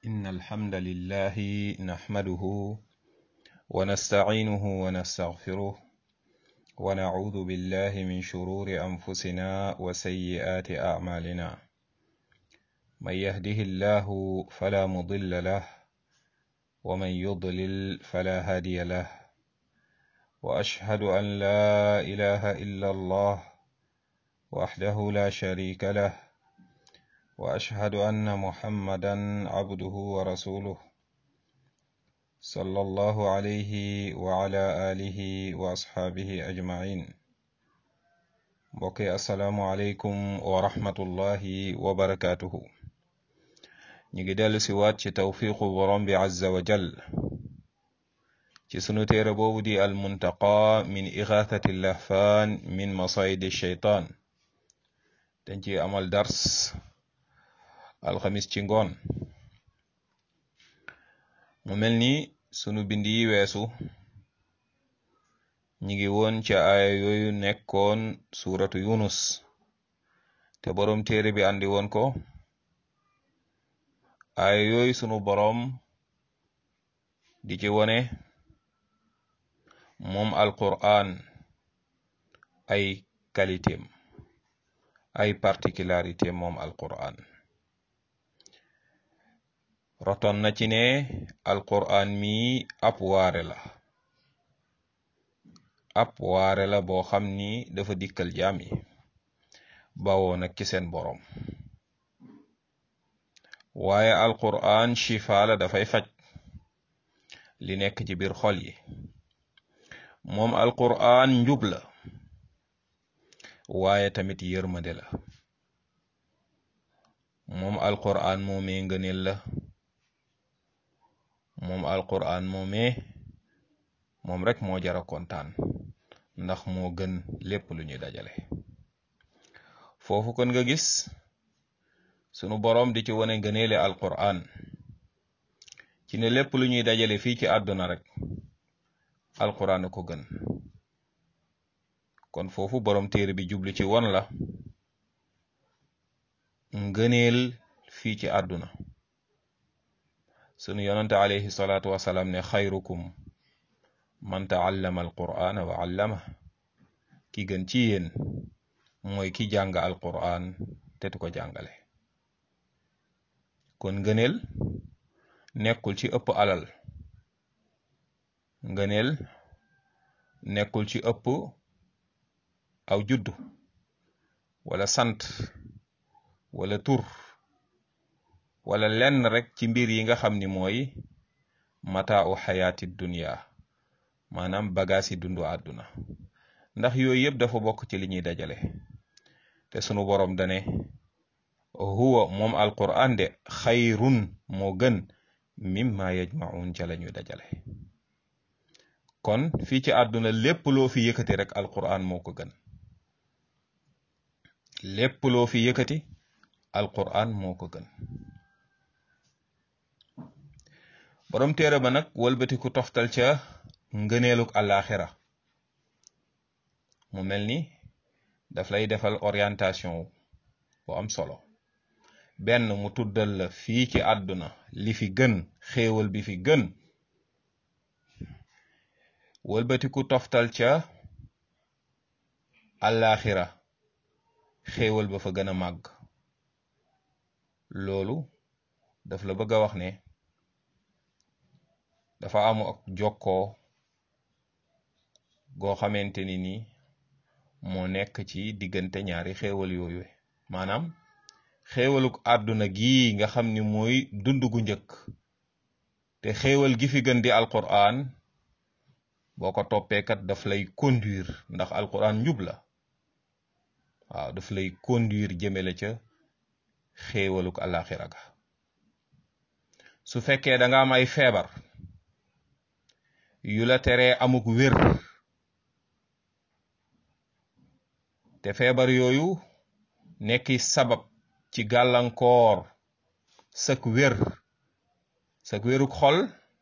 إن الحمد لله نحمده ونستعينه ونستغفره ونعوذ بالله من شرور أنفسنا وسيئات أعمالنا من يهده الله فلا مضل له ومن يضلل فلا هادي له وأشهد أن لا إله إلا الله وحده لا شريك له واشهد ان محمدا عبده ورسوله صلى الله عليه وعلى اله واصحابه اجمعين mbokki asalaamualeykum wa rahmatullahi wa barakatuhu ñu ngi dellu si waat ci tawfiqu borom bi azza wa jal ci sunu téere boobu di almuntaqa min igathati lahfan min masayidi shaytan dañ ci amal dars alxamis ci ngoon mu mel ni sunu bind yi weesu ñi ngi woon ci aaya yooyu nekkoon suuratu yunus te boroom téere bi andi woon ko aaya yooyu sunu boroom di ci wone moom alquran ay qualitéem ay particularité moom alquran roton na ci ne alquran mi ab waare la ab waare la boo xam ni dafa dikkal jaam yi bawoo nag ci seen boroom waaye alquran shifa la dafay faj li nekk ci biir xol yi moom alquran njub la waaye tamit yërmande la moom alquran moomee ngëneel la moom alquran moomee moom rek moo jara kontaan ndax moo gën lépp lu ñuy dajale foofu kon nga gis sunu boroom di ci wone ngëneele alquran ci ne lépp lu ñuy dajale fii ci àdduna rek alquran a ko gën kon foofu boroom téere bi jublu ci won la ngëneel fii ci àdduna sunu yonante alayhi salaatu wasalaam ne xayrukum man taallama alqur'ana wa allama ki gën ci yéen mooy ki jàng alqur'an te tu ko jàngale kon ngëneel nekkul ci ëpp alal ngëneel nekkul ci ëpp aw juddu wala sant wala tur wala lenn rek ci mbir yi nga xam ni mooy mataau xayaati dunya maanaam bagaas yi dundu àdduna ndax yooyu yëpp dafa bokk ci li ñuy dajale te sunu boroom dane huwa moom alquran de xayrun moo gën mimma yajmaun ca la ñuy dajale kon fii ci àdduna lépp loo fi yëkkati rek alquran moo ko gën lépp loo fi yëkkati alquran moo ko gën borom téere ba nag walbatiku toftal ca ngëneeluk àllaaxira mu mel ni daf lay defal orientation bu am solo benn mu tuddal la fii ci àdduna li fi gën xéewal bi fi gën walbatiku toftal ca àllaaxira xéewal ba fa gën a màgg loolu daf la bëgg a wax ne dafa amu ak jokkoo goo xamante ni ni moo nekk ci diggante ñaari xéewal yooyu maanaam xéewaluk àdduna gii nga xam ni mooy dund gu njëkk te xéewal gi fi gën di alquran boo ko toppeekat daf lay conduire ndax alquran njub la waaw daf lay conduire jëmele ca xéewaluk àllaaxira ga su fekkee da nga am ay feebar yu la teree amuk wér te feebar yooyu nekki sabab ci gàllankoor sak wér sak wéruk xol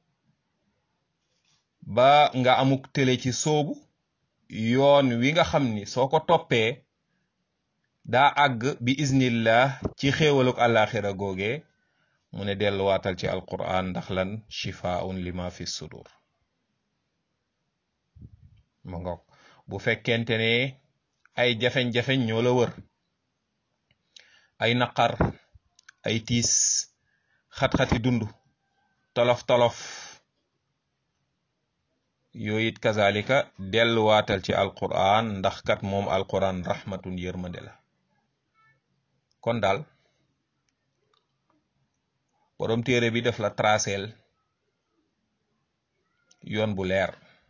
ba nga amuk télé ci soobu yoon wi nga xam ni soo ko toppee daa àgg bi iznillah ci xéewaluk àllaaxira googe mu ne delluwaatal ci alquran ndax lan shifaun lima fi sudur ma ngoog bu fekkente ne ay jafeñ-jafeñ ñoo la wër ay naqar ay tiis xat-xati dund tolof-tolof yooyu it kazalika delluwaatal ci alquran ndax kat moom alquran rahmatun yërmande la kon daal borom téere bi def la traceel yoon bu leer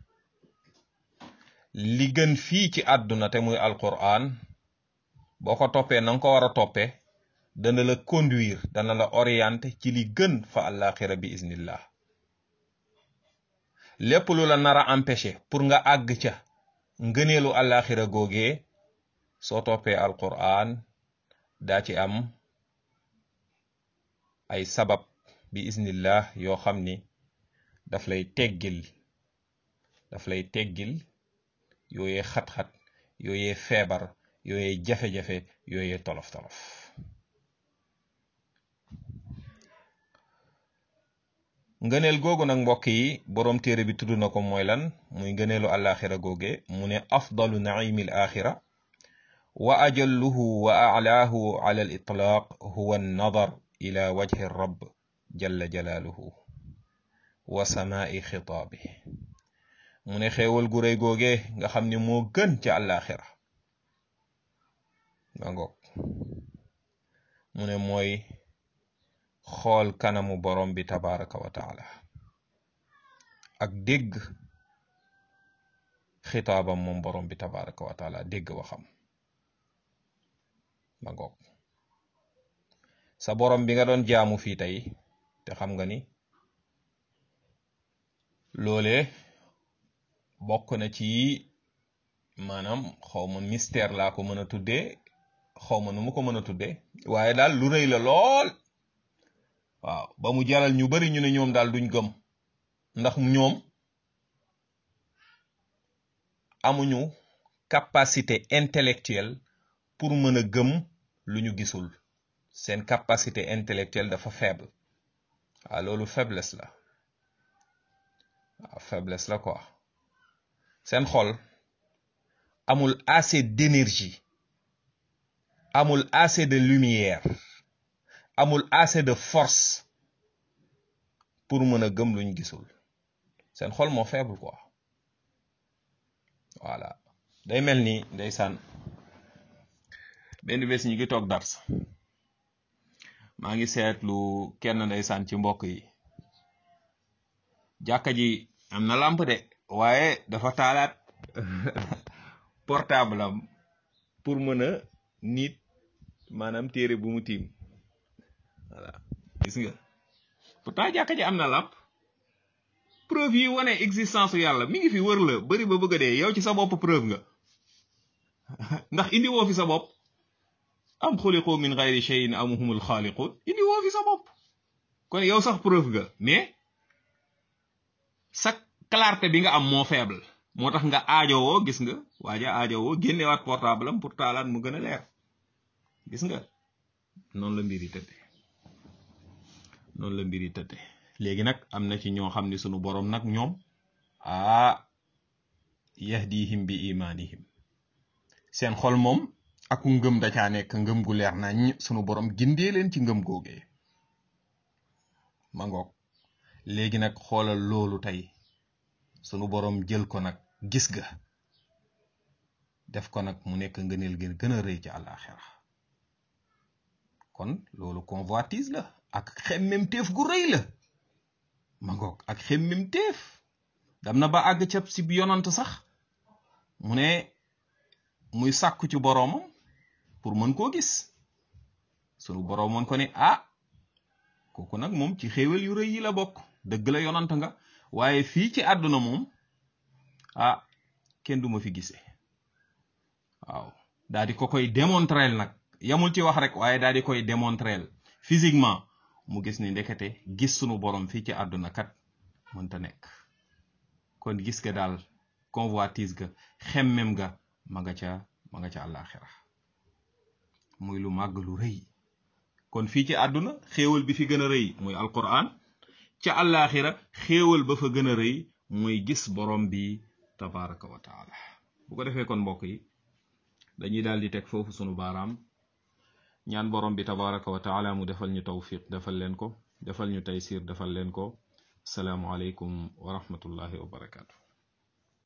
li gën fii ci àdduna te muy alquran boo ko toppee na nga ko war a toppee dana la conduire dana la orienter ci li gën fa àllaaxira bi iznillah lépp lu la nar a empêcher pour nga àgg ca ngëneelu àllaaxira googee soo toppee alquran daa ci am ay sabab bi iznillah yoo xam ni daf lay teggil daf lay teggil yooyee xat-xat yooyee feebar yooyee jafe-jafe yooyee tolof-tolof ngëneel googu nag mbokk yi boroom téere bi tudd na ko mooy lan muy ngëneelu alaxira googe mu ne afdalu naimi al axira wa ajalluhu wa alaahu ala al itlaq huwa annadar ila wajhi rabb jalla jalaaluhu wa samaai xitaabi mu ne xéewal gu réy googe nga xam ne moo gën ca alaxira nga ngoog mu ne mooy xool kanamu borom bi tabaraka wa taala ak dégg xitaabam moom borom bi tabaraka wa taala dégg waxam ma ngoog sa borom bi nga doon jaamu fii tey te xam nga ni loole bokk na ci maanaam xawma mystère laa ko mën a tuddee xawma nu mu ko mën a tuddee waaye daal lu rëy la lool waaw ba mu jaral ñu bari ñu ne ñoom daal duñ gëm ndax ñoom amuñu capacité intellectuelle pour mën a gëm lu ñu gisul seen capacité intellectuelle dafa faible waaw loolu faiblesse la waaw faiblesse la quoi seen xol amul assez d'énergie amul assez de lumière amul assez de force pour mën a gëm luñ gisul seen xol moo faible quoi voilà day mel ni ndeysaan benn bés ñi ngi toog dars maa ngi seetlu kenn ndeysaan ci mbokk yi jàkka ji am na lamp de waaye dafa taalaat portable am pour mën a nit maanaam téere bu mu tiim voilà gis nga pourtant jàkka ji am na làmp preuve yi wane existence su yàlla mi ngi fi wër la bari ba bëgg a dee yow ci sa bopp preuve nga ndax indi woo fi sa bopp am xuliqu min gayri cheyin am humul xaaliqun indi woo fi sa bopp kon yow sax preuve nga mais sa clarté bi nga am moo faible moo tax nga aajowoo gis nga waaja aajowoo génnewaat portable am pour taalaat mu gën a leer gis nga noonu la mbir yi tëdde noonu la mbir yi tëdde léegi nag am na ci ñoo xam ne sunu boroom nag ñoom aa yahdihim bi imanihim seen xol moom aku ngëm da caa nekk ngëm gu leer nañ sunu boroom gindee leen ci ngëm googee ma ngoog léegi nag xoolal loolu tey sunu boroom jël ko nag gis ga def ko nag mu nekk ngëneel gën gën a rëy ci àllaaxira kon loolu convoitise la ak xemmem teef gu rëy la ma ngoog ak xemmem teef dam na ba àgg ca si yonant sax mu ne muy sàkku ci boroomam pour mën koo gis sunu boroom mën ko ne ah kooku nag moom ci xéewal yu rëy yi la bokk dëgg la yonant nga waaye fii ci àdduna moom ah kenn du ma fi gisee waaw daa di ko koy démontrer nag yamul ci wax rek waaye daal di koy démontrer physiquement mu gis ni ndekete gis sunu borom fii ci àdduna kat mënta nekk kon gis ga daal convoitise ga xemmem ga ma nga ca ma nga ca àllaaxira muy lu màgg lu rëy kon fii ci àdduna xéewal bi fi gën a rëy muy alquran ca àllaaxira xéewal ba fa gën a rëy muy gis borom bi tabaraka wa taala bu ko defee kon mbokk yi dañuy daal di teg foofu sunu baaraam ñaan borom bi tabaraka wa taala mu defal ñu tawfiq defal leen ko defal ñu taysir defal leen ko salaamu aleykum wa rahmatullahi wa barakaatu